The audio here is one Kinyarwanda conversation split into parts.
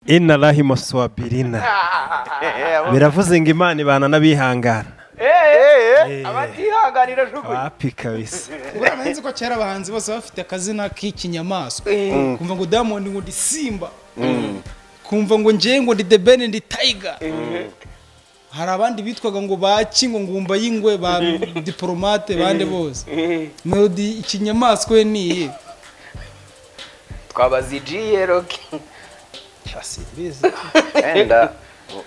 ina rahima swabirina biravuze ngo imana ibana n'abihangana abatihanganira jugunya wapi kabisa urabona nzi ko kera abahanzi bose bafite akazina k'ikinyamaswa kumva ngo diamond ngo ndi simba kumva ngo ngewe ngo ndi the ben ndi tiger hari abandi bitwaga ngo baki ngo ngumba y'ingwe ba diporomate bande bose melody ikinyamaswa we ni iye twabazigiye roke cyasibizi wenda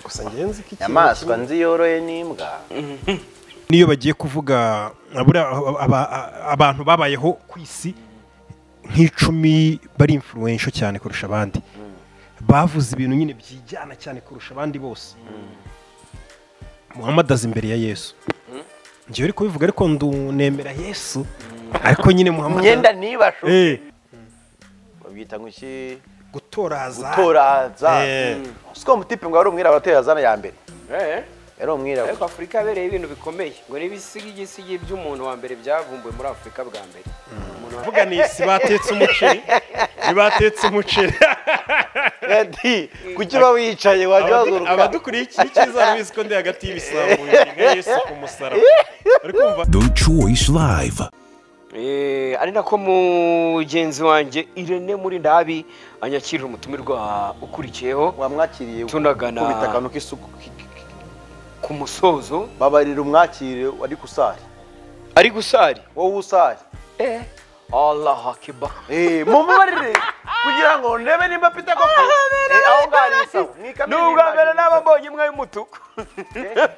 gusa ngenzi iki inyamaswa nzi yoroye n'imbwa niyo bagiye kuvuga abura- aba- a- abantu babayeho ku isi nk'icumi bari influential cyane kurusha abandi bavuze ibintu nyine byijyana cyane kurusha abandi bose muhammad aza imbere ya yesu ngewe uri kubivuga ariko ndunemera yesu ariko nyine muhammad imyenda ntibashobe Eh, babyita ngo iki gutoraza gutoraza Eh. siko mutipe ngo wari umwirabura ateye azana ya mbere yari ariko umwirabura afurika yabereye ibintu bikomeye ngo n'ibisigisigi by'umuntu wa mbere byavumbuwe muri afurika bwa mbere Umuntu wa- kuvuga ni isi batetse umuceri ntibatetse umuceri ati kuki uba wicaye wajya Abadu- waguruka abadukuriye iki cyiza bizi ko ndi hagati y'ibisambo bibiri nka yesu ku musaraba uri kumva The Choice Live. Eh, ari nako mugenzi wanjye irene muri ndabi anyakirira umutumirwa ukurikiyeho wamwakiriye tunagana- kubita akantu k'isuku ki- ki- ki- ku musozo babarira umwakire wari gusari ari gusari wowe usari eh allah akiba Eh, mumubarire kugira ngo ndebe nimba afite koko Eh, aho ngaho ari isawa ni ubwa mbere nabambonye imwe y'umutuku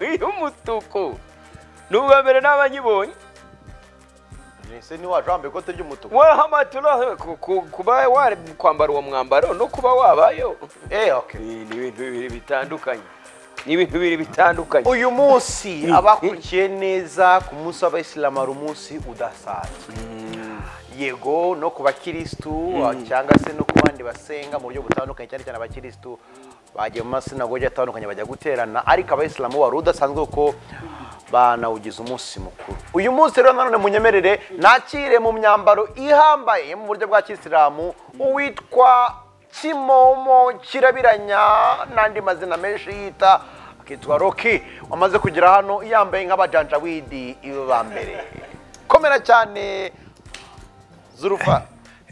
y'umutuku ni ubwa mbere nabanyibonye ese ni waje wambaye ikote ry'umutuku wahamatura ku- ku- kuba wari kwambara uwo mwambaro no kuba wabayo eh okay Eh, ni ibintu bibiri bitandukanye ni ibintu bibiri bitandukanye uyu munsi abakurikiye neza ku munsi w'abayisilamu hari umunsi udasanzwe yego no ku bakirisitu cyangwa se no ku bandi basenga mu buryo butandukanye cyane cyane abakirisitu bagiye mu masinagogi atandukanye bajya guterana ariko abayisilamu wari udasanzwe kuko banawugize umunsi mukuru uyu munsi rero nanone munyemerere nakire mu myambaro ihambaye yo mu buryo bwa kisilamu uwitwa kimomo kirabiranya n'andi mazina menshi yita akitwa roki wamaze kugera hano yambaye nk'abajanjawidi iwe ba mbere komera cyane zurufa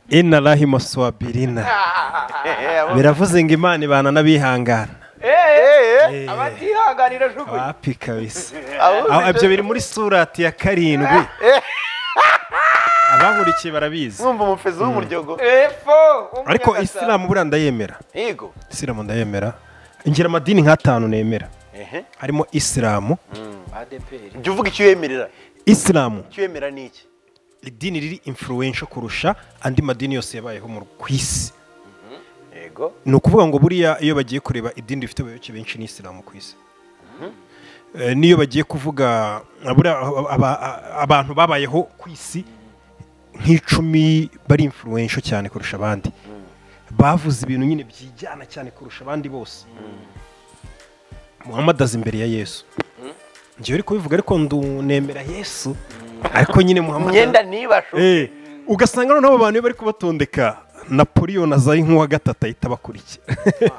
ina rahima swabirina biravuze ngo imana ibana n'abihangana Eh, eh, abatihanganira jugunya wapi kabisa aho Aho- bicaye- ibyo biri muri surati ya karindwi abahurikiye barabizi mwumva umufezi w'umuryogo Epfo, ariko umunyagasabo. isilamu buriya ndayemera yego isilamu ndayemera ngira amadini nk'atanu nemera Ehe. harimo isilamu ADPR. jya uvuga icyo uyemerera isilamu icyo uyemera ni iki idini riri influential kurusha andi madini yose yabayeho mu- ku isi yego ni ukuvuga ngo buriya iyo bagiye kureba idini rifite abayoboke benshi ni isilamu ku isi Eh, n'iyo bagiye kuvuga buriya aba- aba- abantu babayeho ku isi nk'icumi bari influential cyane kurusha abandi bavuze ibintu nyine byijyana cyane kurusha abandi bose muhammad aza imbere ya yesu ngewe uri kubivuga ariko ndunemera yesu ariko nyine muhammad imyenda ntibashobe Eh, ugasanga noneho abo bantu iyo bari kubatondeka napoleon aza ari nk'uwa gatatu ahita abakurikira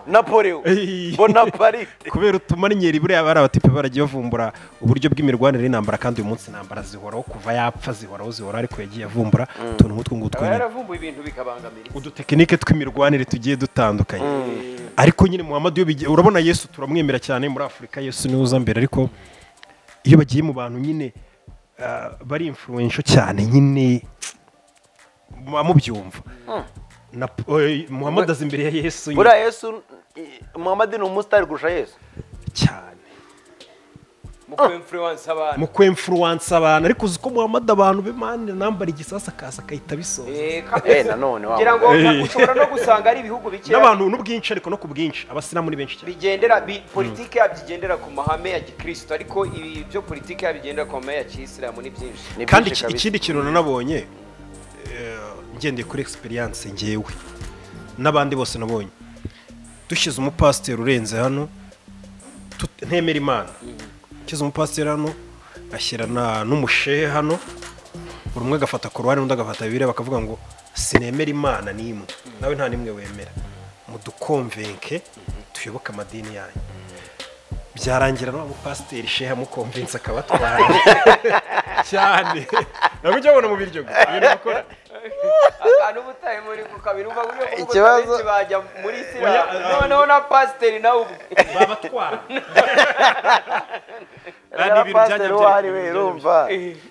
napoleon Eh. bonaparite kubera utumariniyeri buriya bari abatipe baragiye bavumbura uburyo bw'imirwanire y'intambara kandi uyu munsi intambara zihoraho kuva yapfa zihoraho zihoraho ariko yagiye avumbura utuntu nk'utwo ngutwo Aba nyine yaravumbuye ibintu bikabangamira isi. udutekinike tw'imirwanire tugiye dutandukanye ariko nyine muhammad iyo bigiye urabona yesu turamwemera cyane muri afurika yesu niwe uza mbere ariko iyo bagiye mu bantu nyine ah, bari influential cyane nyine muba mubyumva na eh, muhammad aza imbere ya yesu nyine buriya yesu eh, muhammad ni umusitari kurusha yesu cyane mu kuba influence abantu mu kwemfuruwansa abantu ariko uzi ko muhammad abantu be mani nambara igisasu akaza akahita bisoza Eh, eh kabisa. nanone wa ngira ngo muntu. Eh. ushobora no gusanga ari ibihugu bikeya n'abantu n'ubwinshi ariko no ku bwinshi abasilamu ni benshi cyane bigendera bi- politiki yabyigendera ku mahame ya gikristo ariko ibi byo politiki yabigendera ku mahame ya kiyisilamu ni byinshi Ni kandi byinshi iki- kabisa. ikindi kintu nanabonye eh, ngendeye kuri egisperiyanse ngewe n'abandi bose nabonye dushyize umupasiteri urenze hano tut- ntemera imana nshyize umupasiteri hano ashyira na- n'umushehe hano buri umwe agafata ku ruhande undi agafata bibiri bakavuga ngo sinemera imana n'imwe nawe nta n'imwe wemera mu mudukonvenke tuyoboke amadini yanyu byarangira n'uwo mupasiteri sheha mukonvense akabatwara cyane ntabwo ujya abona mu biryo gusa ibintu bakora akantu uba utaye muri ku kabiri umva uburyo bwo Ikibazo- gutanga bajya muri isilamu noneho na pasiteri nawe ubu babatwara Ni ibintu abapasiteri byajya uwo ari we byari- urumva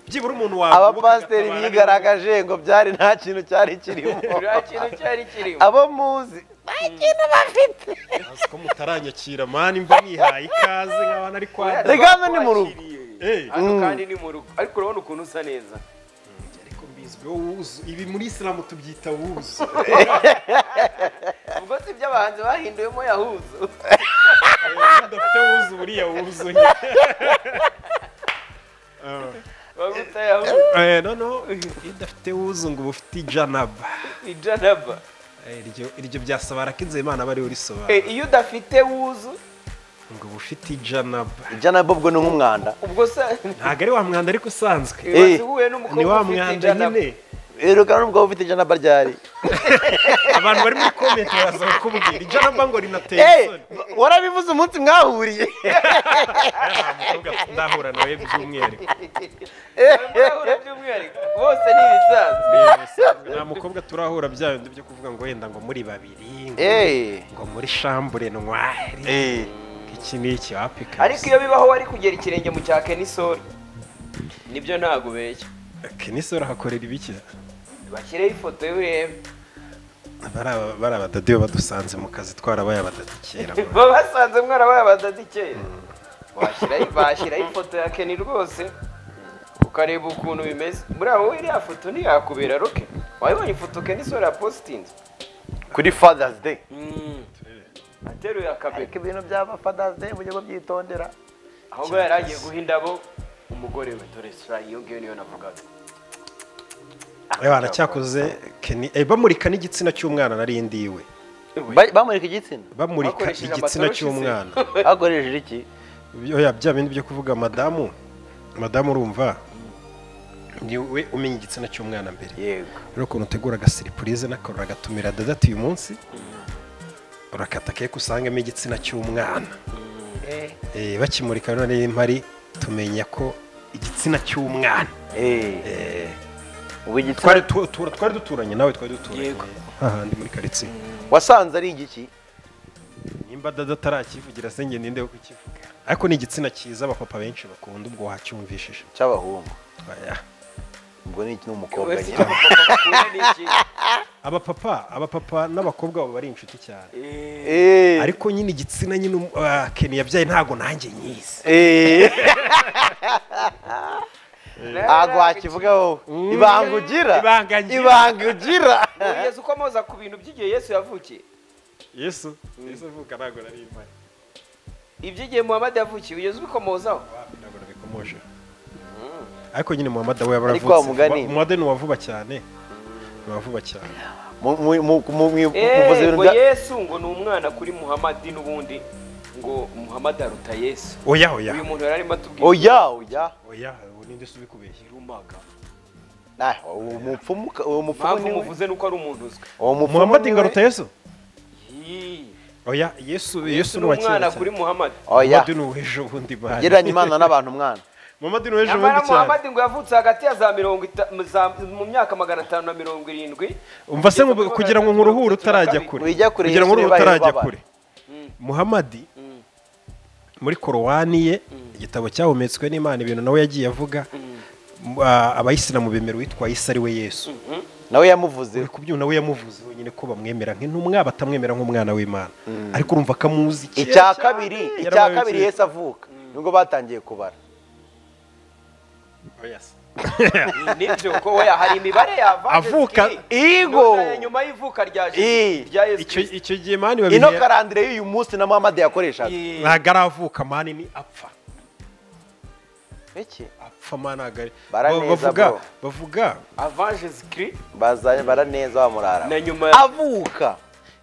byibura umuntu wawe abapasiteri ukabana bigaragaje ngo byari nta kintu cyari kirimo nta kintu cyari kirimo abo muzi nta kintu bafite Azi ko mutaranyakira mani mba nihaye ikaze nk'aho nari kwa Rega hano ni mu rugo. Eh, hano kandi ni mu rugo ariko urabona ukuntu usa neza ariko mbizwiho wuzu ibi muri isilamu tubyita wuzu ubwo si ibyo abahanzi bahinduyemo yahuzu udafite wuzu buriya wuzu nyine waba utayahuzu Eh, noneho iyo udafite wuzu ngo uba ufite ijanaba ni janaba Eh, iryo- iryo byasabara ko imana bariho risobanura Eh, iyo udafite wuzu ngo uba ufite ijanaba janabo ubwo ni nk'umwanda ubwo sa ntago ari wa mwanda ariko usanzwe Eh, wasi uhuye ni n'umukobwa wa ufite mwanda janaba nyine reka nubwo waba ufite janabo ryari abantu bari muri komenti baraza bakubwira ijanaba ngo rinateye Eh, isoni warabivuze umunsi mwahuriye Aya nta mukobwa ndahura nawe by'umwihariko Urabona by'umwihariko bose ni ibisaza nta mukobwa turahura bya bindi byo kuvuga ngo wenda ngo muri babiri ngo- Eh, ngo muri shambure ntwari eh, iki ni iki wapika ariko iyo bibaho wari kugera ikirenge mu cya kenisori nibyo ntabwo ubeshya kenisoro hakorera ibiki bashyireho ifoto y'ubuhembe Bari aba- bari abadadiyo badusanze mu kazi twarabaye abadadikera baba basanze mwarabaye abadadi kera Washyiraho- bashyiraho ifoto ya keni rwose ukareba ukuntu bimeze muri abo iriya foto ntiyakubera roke wayibonye ifoto kenisori yapositinze kuri fathers day ateruye akabega ariko ibintu byaba fathers day mu gihe byitondera ahubwo yari agiye guha indabo umugore we dore sura iyo ngiyo niyo navugaga baracyakoze keni eh, bamurika n'igitsina cy'umwana nari ndiwe Ba- bamurika igitsina bamurika Bakoresheje igitsina amatoroshi se. cy'umwana bakoresheje iki Oya, bya bindi byo kuvuga madamu madamu urumva ni we umenya igitsina cy'umwana mbere yego rero ukuntu utegura agasiripurize n'akantu uragatumira dadati uyu munsi urakata keke usangamo igitsina cy'umwana Eh, bakimurika rero niba impari tumenya ko igitsina cy'umwana Eh, Eh, ubu igitsina twari tu- tu- twari duturanye nawe twari duturanye Yego. hahandi muri karitsiye wasanze ari igiki nimba dada atarakivugira se njye ninde wo kukivuga ariko ni igitsina cyiza abapapa benshi bakunda ubwo wacyumvishije cy'abahungu Oya. ubwo ni iki ni umukobwa Ubwo si nyine bakunda ni iki? abapapa abapapa n'abakobwa baba bari inshuti cyane Eh, Eh, ariko nyine igitsina nyine um- ah, Ken yabyaye ntago nanjye nyizi eh, nawe ntabwo yari wakivuga wowe ibanga ugira Ibanga ngira. ibanga ugira Kugeza uko amoza ku bintu by'igihe Yesu yavukiye yesu yesu avuka ntago nari mpari iby'igihe Muhammad yavukiye ugeze ubikomozaho wapi ntago nabikomoje ariko nyine muhammad we Ariko wa yabaravutse mugani. muhammad ni uwavuba cyane ni uwavuba cyane Mu- mu- mu- mu- mu- muvuze Eh, ibintu ngo bya- yesu ngo ni umwana kuri muhamadi n'ubundi ngo muhamadi aruta yesu oya oya uyu muntu yari arimo atubwira oya oya oya ubu ninde se ubikubeshya irumaga Nah, uwo mupfumu ka- uwo mupfumu mpamvu ni we. muvuze nuko ari umuntu uzwi uwo mupfumu muhammad ni we. ngaruta yesu Yii, oya yesu yesu yesu ni ni uwa kera umwana kuri cyane muhamadi oya muhammad ni uw'ejo bundi bari gereranya imana n'abantu mwana muhammad ni uw'ejo nyamara bundi cyane muhamadi ngo yavutse hagati ya za mirongo ita- mu za- mu myaka magana atanu na mirongo irindwi umva se ngo Yesu kugira ngo kubera nkuruhure atatu na utarajya kabiri. kure Wijya kure, kugira ngo Yesu uruhu nibaye utarajya ubabara. kure muhammadi muri korowani ye igitabo cyahumetswe n'imana ibintu nawe yagiye avuga m- ah, abayisilamu bemera uwitwa isa ari we yesu nawe yamuvuze uri kubyina nawe yamuvuze wenyine ko bamwemera nk'intumwa batamwemera nk'umwana w'imana ariko urumva ko amuzi kera icya kabiri cyane. icya Yarabaye kabiri kera. yesu avuka nibwo batangiye kubara Oh, yes. nibyo ko we hari imibare yavanze Avuka- Igo. nyuma y'ivuka rya Ii. Jesu- rya yesu icyo Kristo. icyo gihe mani ino babihe karandire y'uyu munsi na muhammad yakoreshaga Ii. ntabwo aravuka mani ni apfa iki apfa mani ntabwo ari Baraneza, bavuga bro. bavuga avant jesus christ bazanye bara neza bamurara na nyuma ya- avuka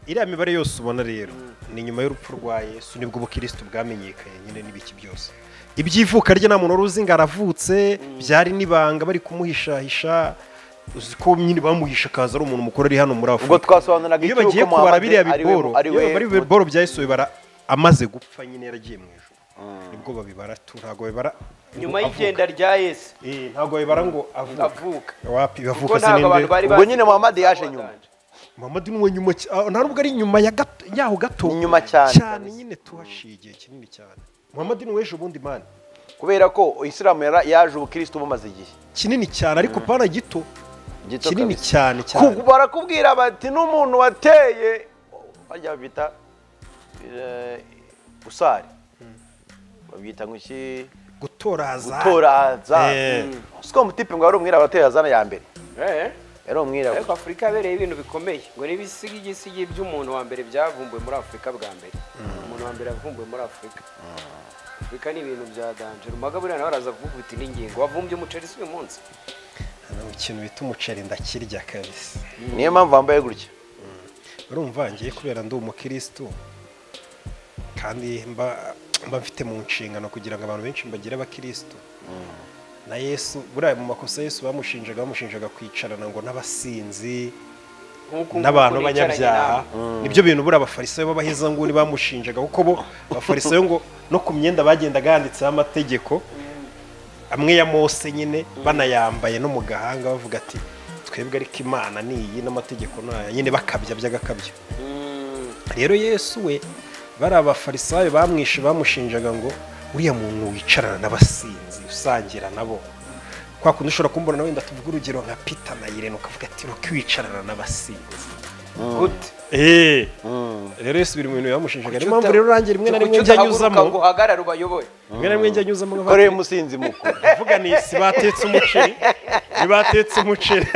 iriya mibare yose ubona rero ni nyuma y'urupfu rwa yesu nibwo ubukirisitu bwamenyekanye nyine n'ibiki byose ibyivuka rye nta muntu wari uzi ngo aravutse byari n'ibanga bari kumuhishahisha uzi ko nyine bamuhisha akaza ari umuntu mukuru ari hano muri ubwo afurika twasobanuraga iyo icy'uko bagiye kubara Muhammad biriya ari we- biboro ari iyo we bari biboro bya yesu bibara amaze gupfa nyine yaragiye mu ijoro nibwo babibara tu ntabwo babibara nyuma ngo y'igenda rya yesu avuka. Eh, ntabwo babibara ngo avuka avuka wapi kuko bavuka ntabwo abantu sininde bari Ubwo bazi nyine Muhammad yaje nyuma. muhammad ni uwe nyuma cy- ah, nta nubwo ari nyuma ya gato yaho gato Ni nyuma cyane. cyane nyine tuhaciye igihe kinini cyane muhammad ni uw'ejo bundi mani kubera ko isilamu yara- yaje ubukirisitu bumaze igihe kinini cyane ariko pana gito Gito kinini kabisa. cyane cyane Ku- barakubwira bati n'umuntu wateye bajya babyita eh, usari babyita ngo iki gutoraza gutoraza Eh. siko mutipe ngo wari umwirabura wateye azana ya mbere Eh, yari ariko umwirabura afurika yabereye ibintu bikomeye ngo n'ibisigi gisigi by'umuntu wa mbere byavumbuwe muri afurika bwa mbere umuntu wa mbere yavumbuwe muri afurika afurika ni ibintu bya danje rumaga buriya nawe araza kuvuga uti n'ingingo wavumbye umuceri si uyu munsi Hari ikintu bita umuceri ndakirya kabisa niyo mpamvu wambaye gutya urumva ngiye kubera ndi umukirisitu kandi mba mba mfite mu nshingano kugira ngo abantu benshi mbagire abakirisitu na yesu buriya mu makosa yesu bamushinjaga bamushinjaga kwicarana ngo n'abasinzi Nk'uku nguku n'abantu nicaranye b'abanyabyaha nawe. nibyo bintu buriya abafarisayo b'abahezanguni bamushinjaga kuko bo abafarisayo ngo no ku myenda bagendaga handitseho amategeko amwe ya mose nyine banayambaye no mu gahanga bavuga ati twebwe ariko imana ni iyi n'amategeko ni aya nyine bakabya by'agakabyo Mm, rero yesu we bari abafarisayo bamwishe bamushinjaga ngo uriya muntu wicarana n'abasinzi usangira nabo kwa kundi ushobora kumbona wenda tuvuga urugero nka pita na irene ukavuga ati ruko wicarana n'abasinzi gute eee rero yesu biri mu bintu bibamushinjaga niyo mpamvu rero urangira rimwe na rimwe njya nyuzamo ngo uhagarare ubayoboye rimwe na rimwe njya nyuzamo koreye umusinzi mukuru bavuga ni si batetse umuceri ntibatetse umuceri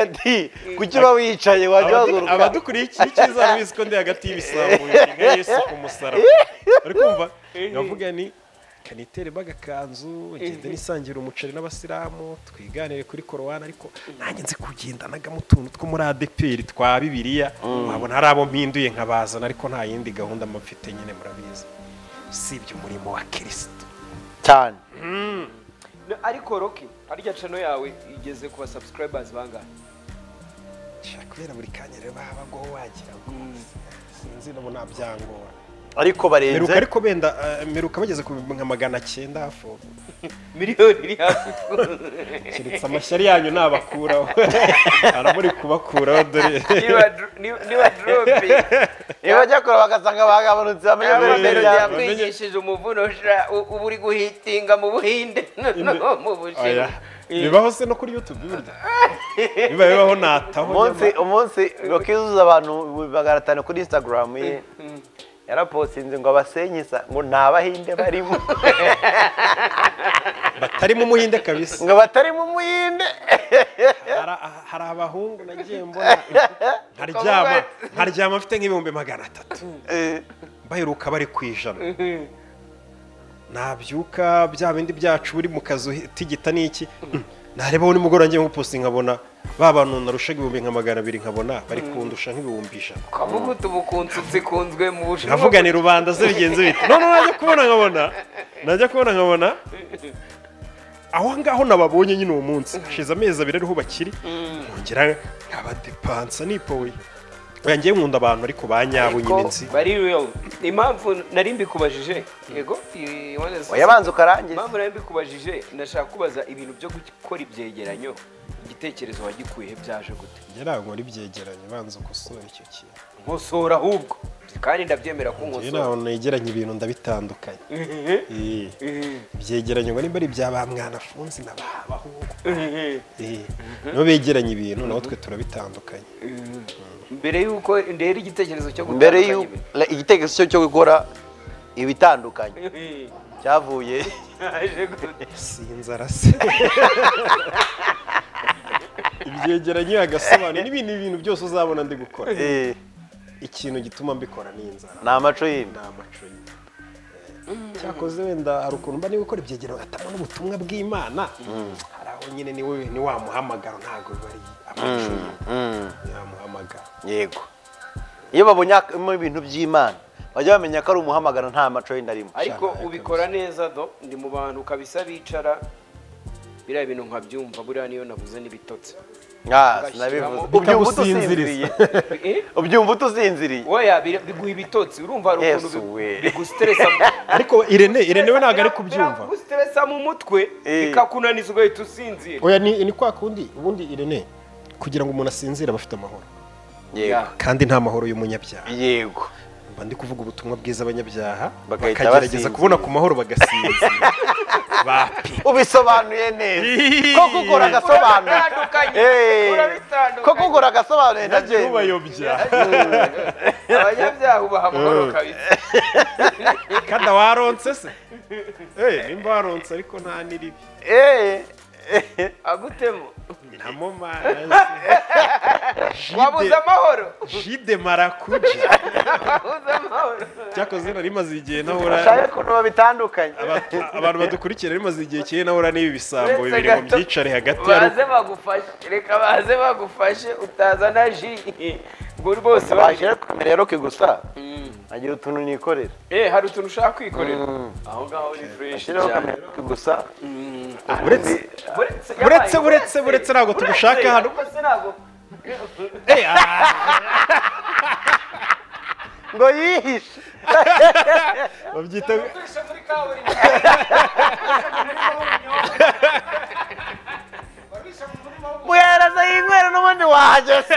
ati kuki uba wicaye wajya Abadu- wazuruka abadukuriye iki cyiza arabizi ko ndi hagati y'ibisambo inshinga yesu ku musaraba uri kumva bavuga ni kanitere bagakanzu ngende nisangira umuceri n'abasilamu twiganire kuri korowani ariko nanjye nzi kugendanagamo utuntu two muri adeperi twa bibiliya wabona hari abo mpinduye nkabazana ariko nta yindi gahunda mba mfite nyine murabizi usibye umurimo wa kirisito cyane Na- ariko roki harya cano yawe igeze ku basubscribers bangahe Shaka kubera buri kanya rero baba bagwaho wagira ngo sinzi nabo nta byangora meruka ariko barenze ariko benda eh, meruka bageze ku nka magana cyenda hafi aho. miliyoni iri hafi keretse amashyari yanyu nabakuraho aramuri kubakuraho dore niba dro- niba- niba dropping iyo bajya kureba bagasanga bagabanutse bamenya mbere mbere Amenyo Amenyo yawe yakwigishije umuvuno sha- u- uba uri guhitinga mu buhinde no mu Oya. bushinwa bibaho se no kuri youtube burya biba bibaho nataho umunsi nyama. umunsi bakizuza abantu magana atanu kuri instagram ye yarapostinze ngo abasenyeza ngo nta bahinde barimo batarimo umuhinde kabisa ngo batarimo umuhinde Hari- hari abahungu nagiye mbona nkaryama nkaryama mfite nk'ibihumbi magana atatu Eh, baheruka bari ku ijana nabyuka bya bindi byacu buri mu kazu tigita n'iki narebaho nimugoroba njye nkupusi nkabona ba bantu narushaga ibihumbi nka magana abiri nkabona bari kundusha nk'ibihumbi ijana kavuga uti ubu kunsutsi kunzwe mu bushinwa nkavuga ni rubanda ze bigenze bite none najya kubona nkabona najya kubona nkabona aho ngaho nababonye nyine uwo munsi hashize amezi abiri ariho bakiri nkongera nkabadepansa nipoye oya ngiye nkunda abantu ariko banyabo nyine nzi bari real impamvu nari mbikubajije yego i- wanted to- oya banza ukarangiza impamvu nari mbikubajije nashaka kubaza ibintu byo gukora ibyegeranyo igitekerezo wagikuye yaje gute ngeragora ibyegeranye banza gusura icyo kintu nkosora ahubwo kandi ndabyemera ko njyewe nkosora ntabwo negeranye ibintu ndabitandukanye Ehehe, Eh, ehehe, ibyegeranyo ngo nimba ari ibya ba mwana afunze na ba bahungu ehehe. Eh, nibo begeranya ibintu naho twe turabitandukanye mbere y'uko ndera igitekerezo cyo mbere gutandukanya y'u- ibintu. la- igitekerezo cyo- cyo gukora ibitandukanye Ehehe, cyavuye yaje gute sinzara se ibyegeranyo agasobanura n'ibindi bintu byose uzabona ndi gukora Eh, ikintu gituma mbikora ni inzara ni amaco y'inda ni amacuri Eh, cyakoze wenda hari ukuntu mba niba ukora ibyegero ugatanga n'ubutumwa bw'imana hari aho nyine ni we- ni wa muhamagaro ntabwo biba ari amacuri ni wa muhamagaro yego iyo babonyemo ibintu by'imana bajya bamenya ko ari umuhamagaro nta maco y'inda arimo ariko Cyane, ubikora neza do ndi mu bantu kabisa bicara biriya bintu nkabyumva buriya niyo nabuze n'ibitotsi Ah, sinabivuze ubyumva utusinziriye Eh? ubyumva utusinziriye oya biri- biguha ibitotsi urumva hari Yesu ukuntu bi- we. bigusteresa ariko irene irene we ntabwo ari kubyumva biragusteresa mu mutwe Eh. bikakunaniza ugahita usinzira oya ni ni kwa kundi ubundi irene kugira ngo umuntu asinzire aba afite amahoro yego kandi nta mahoro y'umunyabyaha yego mba ndi kuvuga ubutumwa bwiza abanyabyaha Bagahita bakagerageza basinzira. kubona ku mahoro bagasinzira bapi ubisobanuye neza ko gukora agasobanuye Uratandukanye, Eh, urabitandukanye. ko gukora agasobanuye na byo ubayobya abanyabyaha ubaha amahoro kabisa kada waronse se Eh, nimba waronse ariko nta n'iribi Eh, eh, agutemo nta momasi wabuze amahoro jide marakuja wabuze amahoro cyakoze nari maze igihe nahora bashaka ukuntu babitandukanye aba- abantu badukurikira nari maze igihe kinini nahora n'ibi bisambo Uretse bibiri ngo gato. byicare hagati ya baze bagufashe reka baze bagufashe utaza na ji ngo rwose baje kumera ya roke gusa agira utuntu nikorera Eh, hari utuntu ushaka kwikorera aho ngaho ni fureshi ashiraho kamera ya roke gusa uretse uretse uretse uretse ntabwo tubishaka hano Eh, ah, ngo yihishe babyita muhereza yinywera n'ubundi wahageze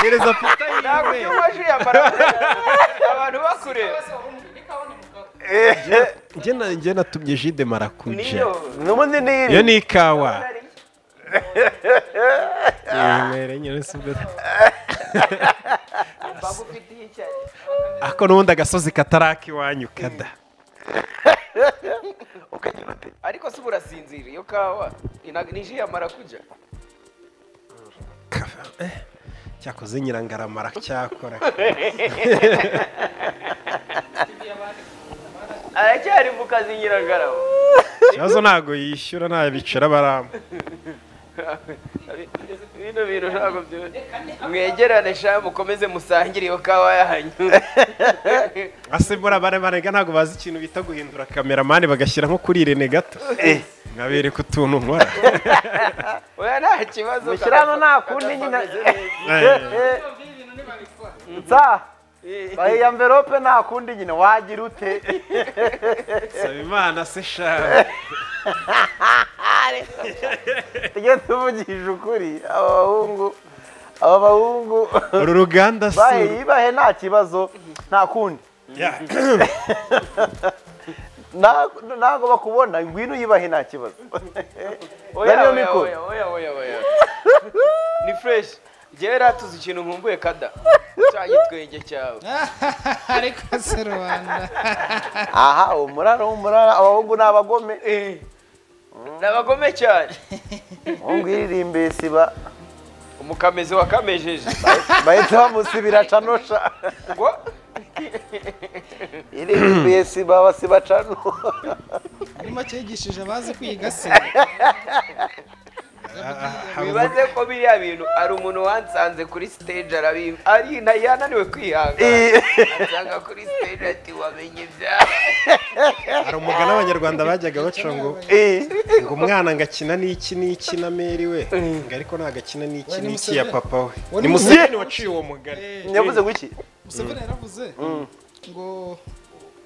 gereza pita ntabwo ujya umaje yambara abantu bakureba Eh, njye na- njye natumye jide marakuja niyo n'ubundi iyo niyiri ni ikawa Yemere nyine si ubwo- bagufitiye icyayi ako n'ubundi agasozi kataraka iwanyu kada ukagira uti ariko se uba urasinzira iyo kawa ina- ni ji yamara kujya Kava- eh, cyakoze nyirangarama aracyakora aracyari mu kazi nyiragarama ikibazo ntabwo yishyura nta bicara baramba bino bintu ntabwo byo- mwegerane sha mukomeze musangire iyo kawa yanyu asimbura bare barega ntabwo bazi ikintu bita guhindura kameramani bagashyira nko kuri irene gato nkabereka utuntu nkora oya nta kibazo mushyira hano nta kundi nyine Eh, nsa bahiye amverope nta kundi nyine wagira ute saba imana se shawe tujye tuvugishije ukuri aba bahungu aba bahungu uru ruganda si bahiye ibahe nta kibazo nta kundi Ya. Nta- ntabwo bakubona ngwino uyibahe nta kibazo oya Nariyo oya mikoro. oya oya oya oya ni fresh gera tuzi ikintu nkumbuye kada cya gitwenge cyawe ariko se rubanda aha umurara w'umurara abahungu ni abagome Eh, nabagome cyane umuhungu yiririmbiye siba umukamezi wakamejeje bahita bamusibira canosha ngo yiririmbiye siba basiba cano muri make yigishije abazi kwiga se bibaze ko biriya bintu ari umuntu wansanze kuri stage arabiba ari na yananiwe kwihangana asanga kuri stage ati wamenye ibyawe hari umugani abanyarwanda bajyaga baca ngo Eh, ngo umwana ngo akina n'iki n'iki na meri we ngo ariko ntabwo akina n'iki Uwe ni n'iki ya Museveni. papa we Uwe ni ni museveni waciye uwo mugani yavuze guki museveni yaravuze ngo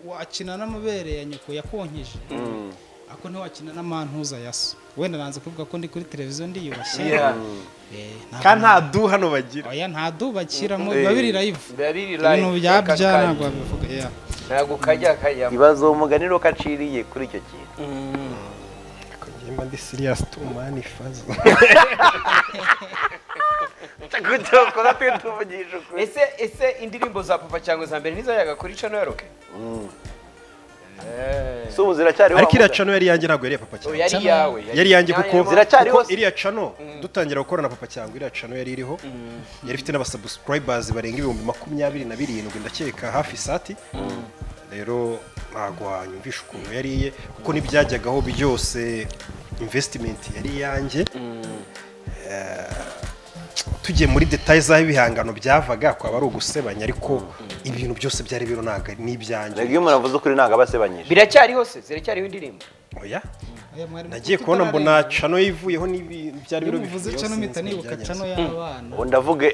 wakina n'amabere ya nyoko yakonkeje ako ntiwakina n'amantuza ya so wenda nanze kuvuga ko ndi kuri televiziyo ndiyubashye Eh, ntabwo- kandi nta du hano bagira oya nta duba kiramo biba biri live biba biri live ibintu bya kaka- bya ntabwo wabivuga yeah. ntabwo kajya kajyamo ibaze uwo mugani nuko aciriye kuri icyo kintu Ariko njye mba ndi siriyasi tu mani fazo kugira tujye tuvugisha ukuri ese ese indirimbo za papa cyangwa za mbere ntizajyaga kuri cano ya roke Eh. si ubu ziracyariho ariko iriya Mahmuda? cano yari iyanjye ntabwo yari iya papa Oya, cyane yari yawe yari yanjye kuko Ziracyariho kuko se? iriya cano dutangira gukorana papa cyangwa iriya cano yari iriho yari ifite n'abasubscribers barenga ibihumbi makumyabiri na birindwi ndakeka hafi sati rero ntabwo wanyumvisha ukuntu yariye kuko n'ibyajyagaho byose investment yari iyanjye Eh, tugiye muri detaye z'aho ibihangano byavaga kwaba ari ugusebanya ariko ibintu byose byari biro ntabwo ni ibyanjye iyo umuntu avuze ukuri ntabwo aba asebanyije biracyariho se ziracyariho indirimbo oya Oya, mwarimu, nagiye kuko kubona mbona itararengwa. cano yivuyeho n'ibi byari iyo biro muvuze bibiri, cano yo mpita sinzi nibuka ibyagenze. cano y'abana ubu ndavuga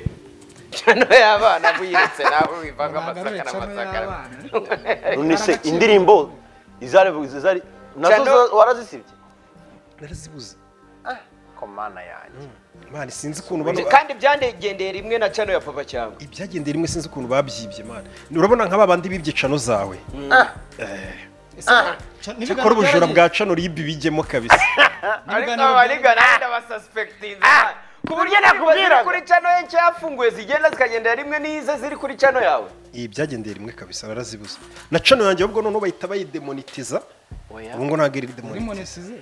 cano y'abana buyiretse nawe wivanga amasaka Bagarure cano n'amasaka y'abana nonese indirimbo izari izari nazo Cyangwa- zo- warazisibye narazibuze komana yanjye mani sinzi ukuntu bano kandi byandegendeye rimwe na cano ya papa cyangwa ibyagendeye rimwe sinzi ukuntu babyibye mani urabona nk'aba bandi bibye cano zawe cyakora ubujura bwa cano ribi bijyemo kabisa ariko abariga nawe ndabasuspektinze ku buryo nakubwira kuri cano ye nshya yafunguye zigenda zikagendera rimwe n'ize ziri kuri cano yawe iyi byagendeye rimwe kabisa narazibuze na cano yanjye ahubwo noneho bahita bayidemonitiza ubu ngo ntabwo iri muri demonitiza monesize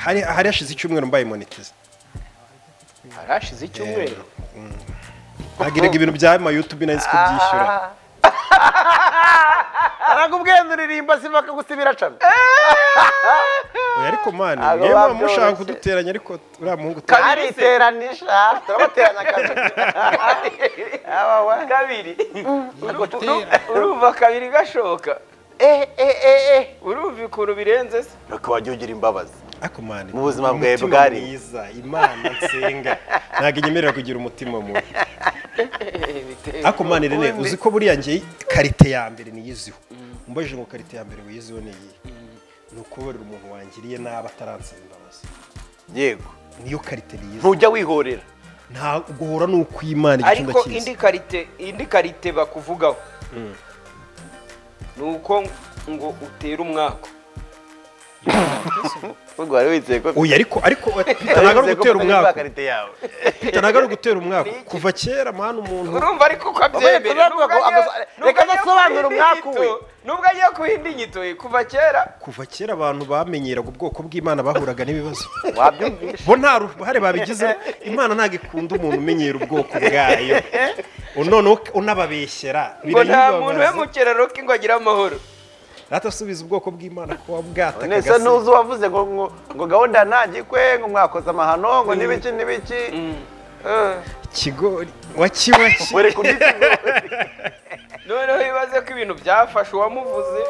hari hari hashize icyumweru mbayimonitiza harashize icyumweru nagiraga ibintu bya mayutubi nahise kubyishyura arakubwira ndirimbo si bakagusibira cano Oya, ariko mani Abo niba babyoroshye. mushaka kuduteranya ariko uriya muhungu kariteranishya turabateranya kabiri aba we kabiri urumva kabiri gashoka eh eh eh eh urumva ukuntu birenze se nuko wajya ugira imbabazi ariko mani Mu buzima bwawe umutima bwari. mwiza imana nsenga ntabwo inyemerera kugira umutima mubi ariko mani rene uzi ko buriya ngewe karite ya mbere niyiziho mbajije ngo karite ya mbere wiyiziho ni iyi ni ukubabarira umuntu wangiriye nabi ataransaba imbabazi yego niyo karite niyiziho ntujya wihorera nta guhora ni ukwimana igicumba ariko cyiza indi karite indi karite bakuvugaho ni uko ngo utere umwaka ubwo wari wizeye ko oya ariko ariko Peter ntabwo ari ugutera umwaka karite yawe Peter ntabwo ari ugutera umwaka kuva kera mwana umuntu urumva ariko ko abyemera Urumva ko abyemera. Reka adasobanura umwaka we. nubwo agiye kuhinda inyito ye kuva kera kuva kera abantu bamenyeraga ubwoko bw'imana bahuraga n'ibibazo wabyumvisha bo nta ruhare babigizeho imana ntabwo ikunda umuntu umenyera ubwoko bwayo noneho unababeshyera ngo nta muntu we mu birayibabaza kiraro ke ngo agire amahoro ratasubiza ubwoko bw'imana kuba bwataka nese agasi- ntuzi uwavuze ngo ngo ngo gahunda ntagikwe ngo mwakoze amahano ngo n'ibiki n'ibiki ikigori waki waki buri kubyisigura noneho ibaze ko ibintu byafashe uwamuvuze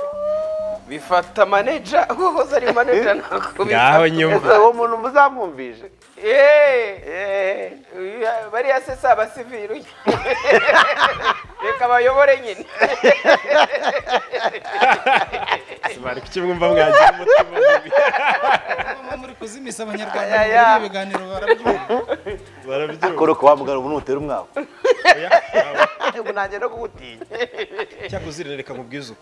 bifata maneja uwahoze ari maneja ntabwo ngaho nyuma uwo muntu muzamwumvishe Eh, eh, bariya se si abasiviri reka bayobore nyine bari kukimwumva mwagira umutima mubi. Muba muri kuzimisa abanyarwanda Aya, muri ya. ibi biganiro barabyumva barabyumva kora ukawamugana ubu ntutera umwaka ubu nanjye no kuwutinya cyangwa uzirereka mu bwizuku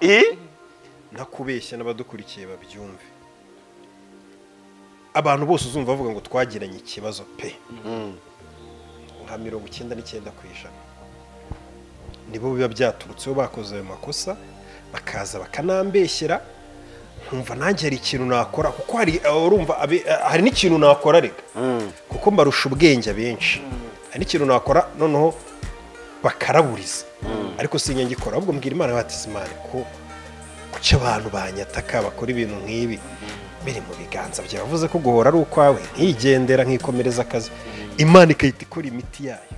ntakubeshya n'abadukurikiye babyumve abantu bose uzumva bavuga ngo twagiranye ikibazo pe nka mirongo icyenda n'icyenda ku ijana nibo biba byaturutseho bakoze ayo makosa bakaza bakanambeshyera nkumva nanjye hari ikintu nakora kuko hari urumva abe- hari n'ikintu nakora reka kuko mbarusha ubwenge abenshi hari n'ikintu nakora noneho bakaraburiza ariko sinya ngikora ahubwo mbwira imana bati imana ko kuki abantu banyataka bakora ibintu nk'ibi biri mu biganza byawe yavuze ko guhora ari ukwawe nkigendera nkikomereza akazi imana igahita ikora imiti yayo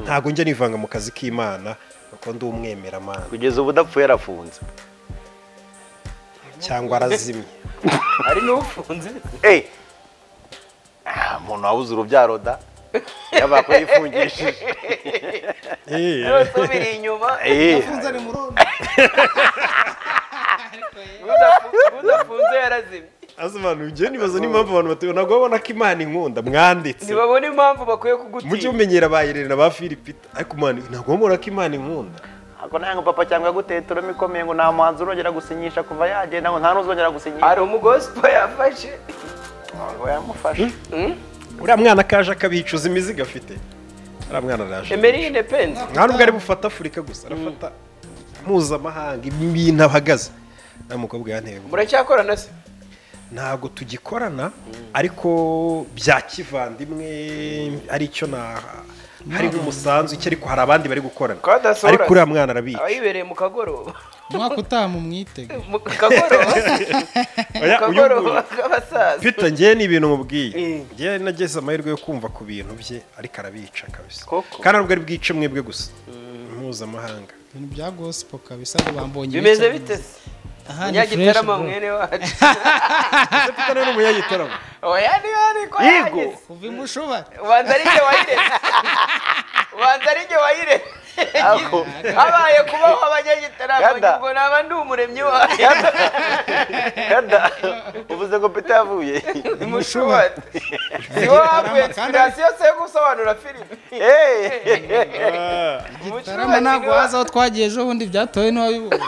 ntabwo njya nivanga mu kazi k'imana kuko ndi umwemeramana kugeza ubu udapfuye arafunze cyangwa arazimye hari n'ufunze eee umuntu wabuze urubyaro da yaba yifungishije yose ubiri inyuma eee afunze ari murondo Ariko ye. udafu- udafunze yarazimye asobanura ibyo nibaza n'impamvu abantu batubona ntabwo babona ko imana inkunda mwanditse ntibabona impamvu bakwiye mujye kugutinya mumenyera ba irene ba filipita ariko imana ntabwo babona ko imana inkunda ako ntabwo papa cyangwa yaguteye turamo ikomeye ngo nta muhanzi urongera gusinyisha kuva yagenda ngo nta n'uzongera gusinyisha hari umugospo yafashe ntabwo yamufashe uriya mwana kaje akabicuza imizigo afite uriya mwana araje emerine penzi nta nubwo ari bufata afurika gusa arafata mpuzamahanga ibintu ahagaze nta mukobwa yanteye ubwoba. muracyakorana se ntabwo tugikorana ariko bya kivandimwe aricyo na hari nk'umusanzu iki ariko hari abandi bari gukorana Kwa Dasohora- ariko uriya mwana arabica abayibereye mu kagoroba umwaka utaha mumwitege mu kagoroba mu Oya, uyu nguyu. kagoroba k'abasaza Peter njyewe ni ibintu mubwiye Mm. njyewe nageze amahirwe yo kumva ku bintu bye ariko arabica kabisa Koko. kandi ntabwo ari bwice mwe bwe gusa mpuzamahanga ibintu bya gospel kabisa ngo bambonye bimeze ibice. bite se Aha ni munyagitarama fresh, bro. mwene wacu Ese Peter nawe ni umunyagitaramo oya niba ari ko Yego. yageze kuva imushuba ubanza ari jye wayireze ubanza ari jye wayireze Ako. habaye kubaho abanyagitarama Gada. ngo naba ndi umuremyi wayo kada uvuze ngo peta yavuye imushubati si wowe wavuye inspirasiyo se yo gusobanura filime tarama ntabwo wazi aho twagiye ejo bundi byatowe n'uwabibonye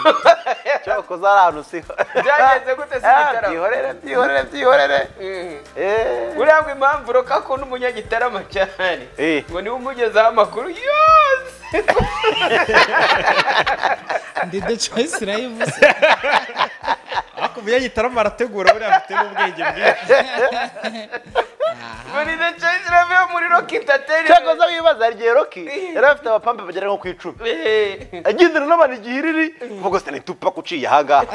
cyakoze ari ahantu siho Byagenze gute se gitaramo? byihorere byihorere byihorere Eh. uriya ngo impamvu roka akunda umunyagitarama cyane Eh. ngo niwe umugezaho amakuru yose ndede coyisi rayivuze ariko umunyagitaramo arategura buriya afite n'ubwenge bwinshi muri the change iravuye muri rock cyakoze entertainment wibaza hari igihe roki yari afite abapampe bagera nko ku icumi Eh. agendana n'abantu igihe iriri kuvuga ngo ni tupa uciye ahangaha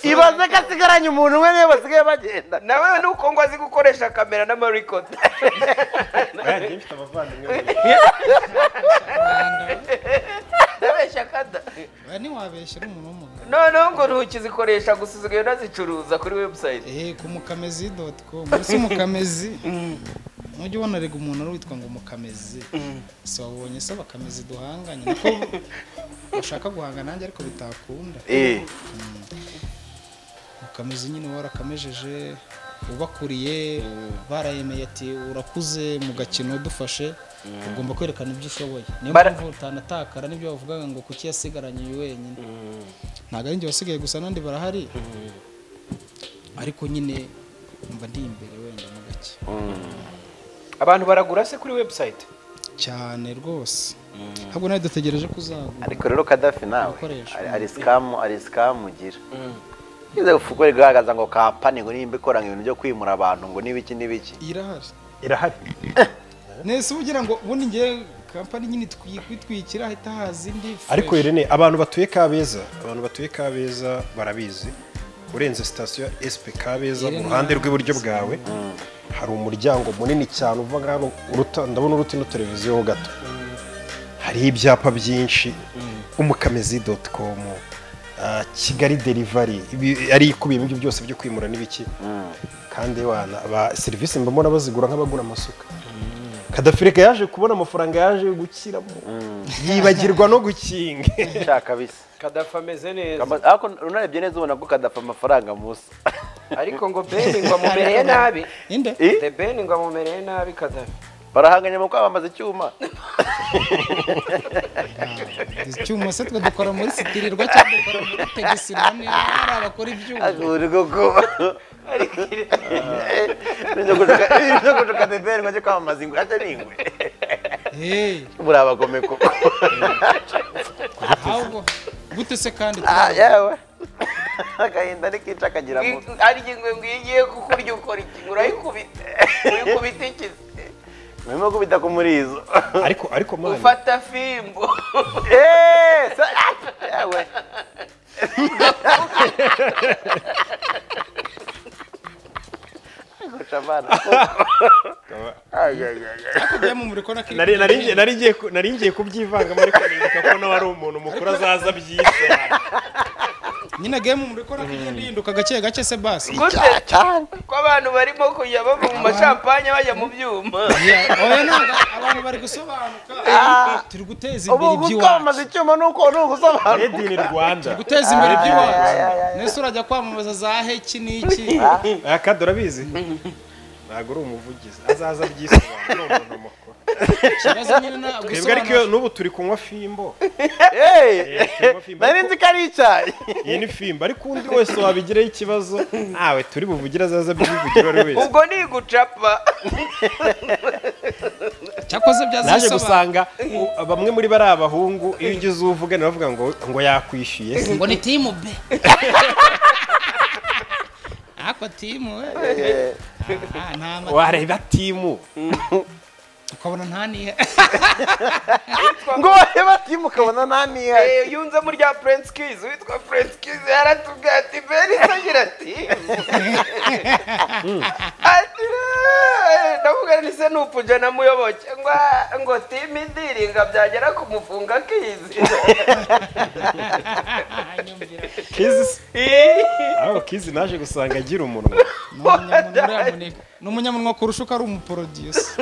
ibaze ko asigaranye umuntu umwe niwe basigaye bagenda nawe nuko ngo azi gukoresha kamera n'amarikodi Oya, njyewe mfite abavandimwe babiri. ndabeshya kada ntiwabeshyira umuntu w'umugabo noneho ngo ntukizikoresha gusa usigaye unazicuruza kuri website eee ku mukamezi doti komu ese umukamezi ntujya ubona rega umuntu ari witwa ngo umukamezi si wabonye se abakamezi duhanganye nako ushaka guhanga nanjye ariko bitakunda Eh, mukamezi nyine warakamejeje ubakuriye barayemeye ati urakuze mu gakino dufashe ugomba kwerekana ibyo ushoboye niyo Bara- mpamvu utanatakara n'ibyo bavugaga ngo kuki yasigaranye uyu wenyine ntabwo ari njye wasigaye gusa n'abandi barahari ariko nyine mba ndi imbere wenda mu gake abantu baragura se kuri website cyane rwose ahubwo nawe dutegereje ko uzagura ariko rero kadafi nawe Ibikoresho. ari- ari sikamu ari sikamu ugira ize ufukure igaragaza ngo kampani ngo nimba ikora ngo ibintu byo kwimura abantu ngo n'ibiki n'ibiki irahari irahari nese uba ugira ngo ubundi ngewe kampani nyine itwi- kwitwikira ahita haza indi ariko fresh. Irene abantu batuye Kabeza abantu batuye Kabeza barabizi urenze sitasiyo SP Kabeza mu Irene ruhande rw'iburyo bwawe hari umuryango munini cyane uva hano uruta ndabona uruti no televiziyo ho gato hari ibyapa byinshi umukamezi doti komu kigali derivari ari ikubiyemo ibyo byose byo kwimura n'ibiki kandi wana ba serivisi mbona bazigura nk'abagura amasuka kadafirika yaje kubona amafaranga yaje gukiramo yibagirwa no gukinga cya kabisa kadafa ameze neza Kama- ariko unarebye neza ubona ko kadafa amafaranga musa ariko ngo beni ngo amumereye nabi inde Eh? the beni ngo amumereye nabi kadafi barahanganye mu kwamamaza icyuma icyuma se twe dukora muri sitirirwa cyangwa dukora muri tegisirwa niba hari abakora ibyuma ahubwo ko ibyo gucuka deberi ngo ajye kwamamaza ingwe ajya ni ingwe Hey, buriya abagome koko ahubwo gute se kandi Ah, yewe agahinda nikica akagira mu ari ingwe ngo iyo igiye kukurya ukora iki ngo urayikubita uyikubita iki birimo kubita ku murizo ariko ariko mani ufata fimbo Eh, sa- ah, yewe Guca abana koko. Ay, ay, ay, ay. kujya mu muriko na kiri nari nari ngiye- nari ngiye ku- nari ngiye kubyivangamo ariko nibuka ko nawe ari umuntu mukuru azaza byise nyine agiye mu muriko na kigenda yihinduka gake gake se basi gute ko abantu barimo kujya bava mu mashampanye bajya mu byuma Yeah, oya ntabwo abantu bari gusobanuka turi guteza imbere ubu iby'iwacu gukwamamaza icyuma ni uko ni ugusobanura made in Rwanda guteza imbere iby'iwacu ay, ay, ay, nese urajya kwamamaza za heki n'iki aya kadi urabizi ntabwo uri umuvugizi azaza byisobanura ni umuntu mukuru ikibazo nyine nta twebwe ariko iyo gusobanura n'ubu turi kunywa fimbo Eh, turimo fimbo. nari nzi ko ari icyayi iyi ni fimbo ariko undi wese wabigireho ikibazo ntawe turi buvugire azaza byivugira uwo ari wese ubwo ni gucapa cyakoze naje byazisobanura gusanga u- bamwe muri bari abahungu iyo ugize uwo uvugana bavuga ngo ngo yakwishyuye ngo ni timu be ntako timu we Eh, Ah, nta ma- wareba timu ukabona nta nihe ngo bareba timu ukabona nta niha Eh, yunzemo rya Prince Kids witwa Prince Kids yaratubwiye ati Beri agira ati ati "Eh, ndavuga ni se nupuje namuyoboke ngo ngo timu indiringa byagera kumufunga Kids nyumvira kizi Eh, aho kizi naje gusanga agira umunwa Ni umunyamunwa urayamuneka. ni umunyamunwa kurusha uko ari umuporodiyusi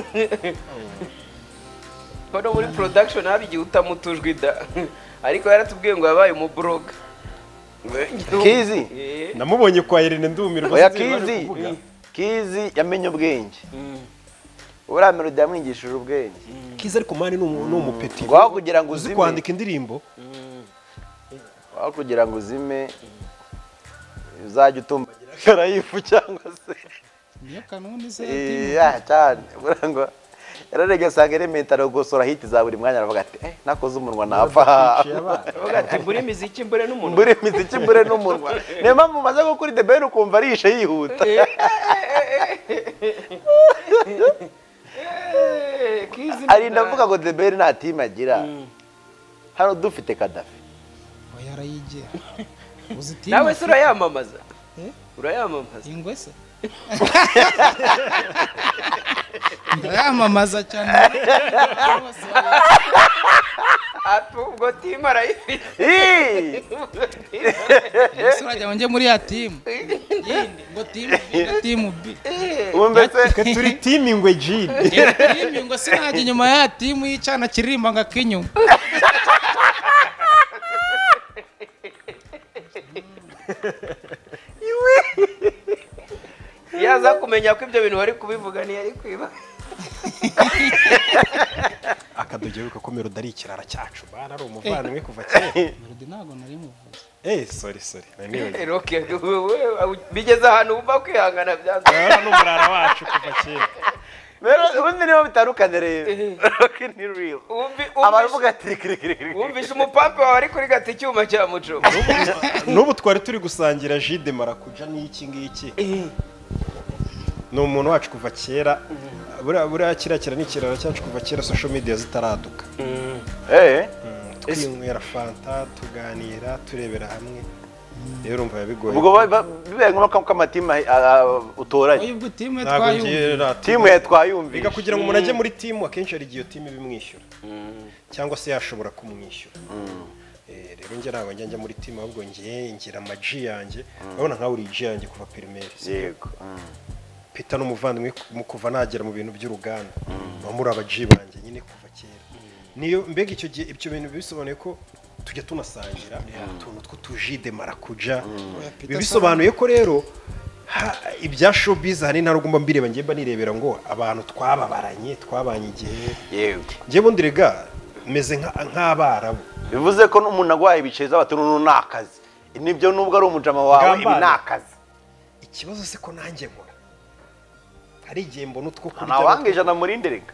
hano muri production haba igihe utamutujwe da ariko yaratubwiye ngo yabaye umubroga Kizi? Eh. namubonye kwa irene ndumirwa oya sinzi ibyo bari kizi kuvuga. kizi yamenye ubwenge uriya melodi yamwigishije ubwenge kizi ariko mani ni umu- ni umupeti ngo aho kugira ngo uzi uzime kwandika indirimbo aho kugira ngo uzime uzajya utumbagira akarayifu cyangwa se niyo kanuni se Eh, ah, cyane buriya ngo yararebye asanga iremetero gusora hiti za buri mwanya aravuga ati eh nakoze umunwa napfa Yaciye abana. Aravuga ati mbure imiziki mbure n'umuntu mbure imiziki mbure n'umunwa niyo mpamvu umaze gukura the ben ukumva arishe yihuta Eh, Kids ni arinda avuga ngo the ben nta timu agira hano dufite kadafi oya arayigira uzi timu nawe se urayamamaza Eh? urayamamaza ingwe se ndayamamaza cyane Bose barayigira. ati ubwo timu arayifite Ih! Ese urajya ngo njye muri ya timu yindi ngo timu B na timu B wumvise twe turi timu ingwe jini Njye timu ngo sinajya inyuma ya timu y'icyana kiririmba ngo akinyuma yaza kumenya ko ibyo bintu bari kubivuga ntiyari kwiba akadoge wibuka ko melodi ari ikirara cyacu bana ari umuvandimwe kuva kera melody ntabwo nari muvuze eh sorry sorry nari nibagiwe. roke bigeze ahantu wumva kwihangana byanze Aha ni umurara wacu kuva kera rero ubundi niho bitandukanye rero rock ni real Wumvi- abavuga wumvishe- ati kirikirikiri wumvishe umupampe wawe ari kuri gata icyuma cya mucoma n'ubu twari turi gusangira jide marakuja n'iki ngiki ni umuntu wacu kuva kera buriya buriya kiriya kira ni ikiraro cyacu kuva kera social media zitaraduka eh twinywera fanta tuganira turebera hamwe rero urumva biba bigoye ubwo ba- ba- bibaye ngombwa ko amatimu ahi- a- a- utoranye oya ubwo timu ye ntabwo twayumva ngira timu timu ya biga twayumvise kugira ngo umuntu ajye muri timu akenshi hari igihe iyo timu ibimwishyura cyangwa se yashobora kumwishyura Eh, rero njye ntabwo njya njya muri timu ahubwo ngiye ngira amaji yanjye urabona nkawe uri ji yanjye kuva pirimeri yego peter n'umuvandimwe mu kuva nagera mu bintu by'uruganda baba muri abaji banjye nyine kuva kera niyo mbega icyo gihe ibyo bintu bisobanuye ko tujya tunasangira utuntu tw'utuji de marakuja biba bisobanuye ko rero ha- ibya showbiz hari nta rugomba mbireba njye mba nirebera ngo abantu twababaranye twabanye igihe yego njye bundi rega meze nka- nk'abarabu bivuze ko n'umuntu agwaye ibice z'abatunu n'u ni akazi nibyo nubwo ari umujama wawe ibi ni Gambara. akazi ikibazo se ko nanjye nkora hari igihe mbona utwo kurya ntawanga ijana murinde reka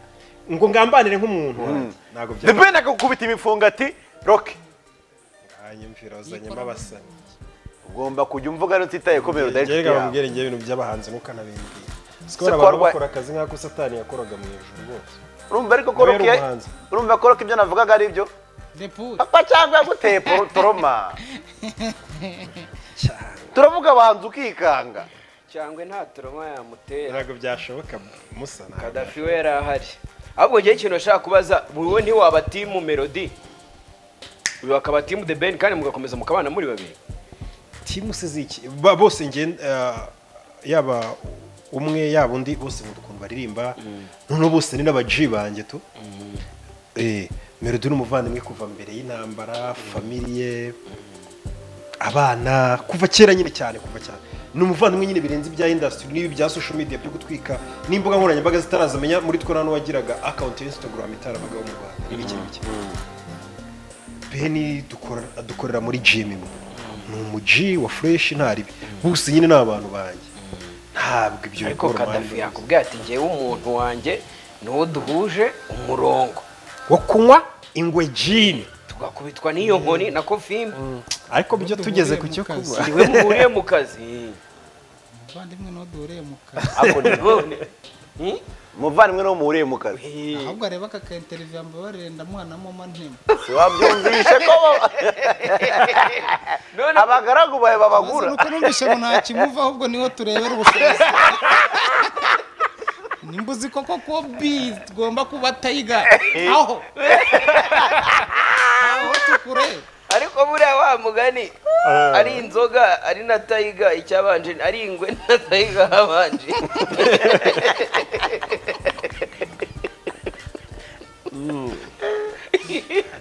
ngo ngambanire nk'umuntu wanjye. ntabwo the byaba ben akakubita imifungo ati roke hanyumvira wazanyemo abasanyi ugomba kujya umvuga ntutitaye ko melodi ari inshuti reka yawe bamubwire njye ibintu by'abahanzi ntukanabimbwire Se sikora abantu korwa- bakora akazi nk'ako satani yakoraga mu ijuru rwose urumva ariko ko Nawe roke yari umuhanzi. urumva ko roke ibyo navugaga ari byo depure papa cyangwa yaguteye poro- toroma turavuga abahanzi ukikanga cyangwa nta turoma yamutera ntabwo byashoboka musa ntabwo kadafi we yari ahari ahubwo ngewe ikintu nashaka kubaza wowe ntiwaba timu melody uyu akaba timu the ben kandi mugakomeza mukabana muri babiri timu se ziki ba- bose nge yaba umwe yaba undi bose nkunda ukuntu baririmba noneho bose ni n'abaji banjye tu Eh, melody ni umuvandimwe kuva mbere y'intambara famiye abana kuva kera nyine cyane kuva cyane ni umuvandimwe nyine birenze ibya industry n'ibi bya social media byo gutwika n'imbuga nkoranyambaga zitarazamenya muri two nta n'uwagiraga account ya instagram itarabagaho mu rwanda n'ibiki n'ibiki beni dukora- dukorera muri gym imwe ni umuji wa fresh ntaribi bose nyine ni abantu banjye ntabwo ibyo ariko bikora kadafi umwanya yakubwira ati ngewe umuntu wanjye niwo duhuje umurongo wo kunywa ingwe gin tugakubitwa n'iyo nkoni na kofimbi ariko byo duhuriye tugeze ku mu cyo kazi. kunywa niwe muhuriye mu kazi bavandimwe ntudure mu kazi ako ni muvandimwe no muhuriye mu kazi ahubwo areba aka ka interiviyu yambaye mwanamo mantema wabyumvishe ko bo- none abagaragu bawe babagura nuko numvise ngo nta kimuva ahubwo niho turebera ubushobozi nimba uzi koko ko bi tugomba kuba tayiga aho aho tukure ariko buriya wa mugani ari inzoga ari na tayiga icyabanje ari ingwe na tayiga habanje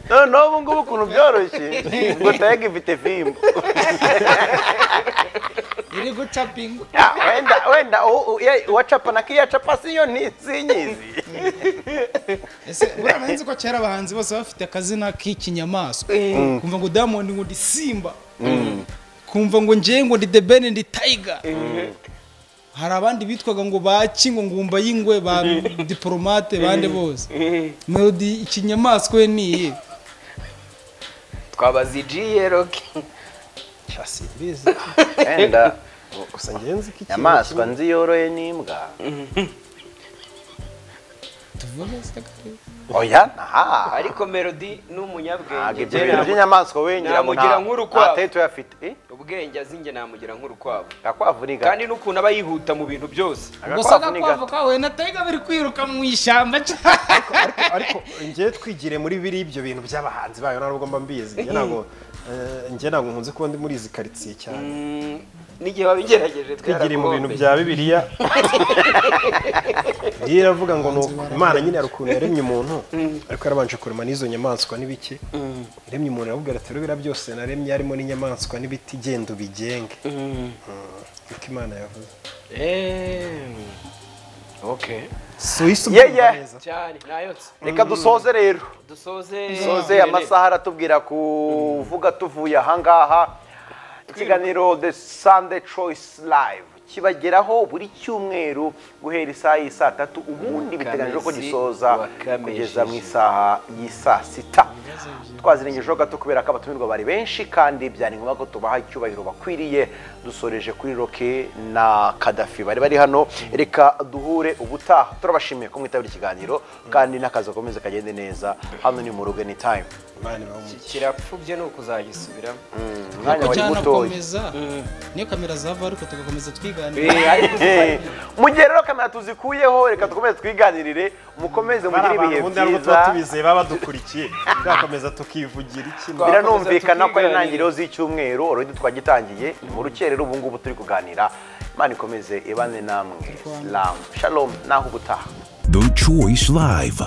none n'ubu ngubu ukuntu byoroshye ngo tayega ifite fimbo iri gucapinga Ya, wenda wenda u- u- ye- uwacapa na kiriya capa siyo ni sinyizi ese buriya nzi ko kera abahanzi bose bafite akazina k'ikinyamaswa kumva ngo diamond ngo ndi simba kumva ngo njyewe ngo ndi the ben ndi tiger hari abandi bitwaga ngo ba kingo ngumba y'ingwe ba diporomate bande bose melody ikinyamaswa we ni iyihe twabaza igiye roke simbizi wenda gusa ngenzi iki inyamaswa nzi yoroye n'imbwa tuvuge se kare. oya aha ariko melody ni ntabwo umunyabwenge ibyo Njye bintu namu- by'inyamaswa wengira namugira nk'urukwavu. tuyafite Eh, ubwenge azi njye namugira nk'urukwavu agakwavu ni gato kandi n'ukuntu aba yihuta mu bintu byose gusa agakwavu ni agakwavu gato kawe na tayiga biri kwiruka mu ishyamba ariko njye twigire muri biri ibyo bintu by'abahanzi bayo ntabwo mba mbizi njye ntabwo eh, njye ntabwo nkunze kuba ndi muri izi karitsiye cyane Mm, n'igihe babigerageje twigire mu bintu twarakombe. bya bibiliya iyo iravuga ngo ni uku- imana nyine hari ukuntu yaremye umuntu ariko yarabanje kurema n'izo nyamaswa n'ibiki yaremye umuntu aramubwira ati rero biriya byose naremye harimo n'inyamaswa n'ibiti genda ubigenge Mm. niko imana yavuze Eh, okay suwisi Yeah, yeah. neza cyane nayotse reka dusoze rero dusoze dusoze amasaha aratubwira kuvuga tuvuye ahangaha ikiganiro the sunday choice live kibageraho buri cyumweru guhera isaha y'i saa tatu ubundi biteganyijwe ko gisoza wakamesheje. kugeza mu isaha y'i saa sita twazirengejeho gato kubera ko abatumirwa bari benshi kandi byari ngombwa ko tubaha icyubahiro bakwiriye dusoreje kuri roke na kadafi bari bari hano reka duhure ubutaha turabashimiye ko mwitabira ikiganiro kandi n'akazi gakomeze kagende neza hano ni mu rugo ni time imana ibahe umugisha kirapfubye ni ukuzagisubiramo umwanya wari mutoya cyanakomeza niyo kamera zava ariko tugakomeza twiganira ariko Eh, mugihe rero kamera tuzikuyeho reka dukomeze twiganirire mukomeze mugire ibihe ubundi ntabwo tuba byiza tubizeye baba badukurikiye twakomeza tukivugira iki Twa- biranumvikana ko ari tukiganirira. intangiriro z'icyumweru already twagitangiye ni mu rukerero ubu ngubu turi kuganira imana ikomeze ibane namwe salamu shalom naho ubutaha The Choice Live.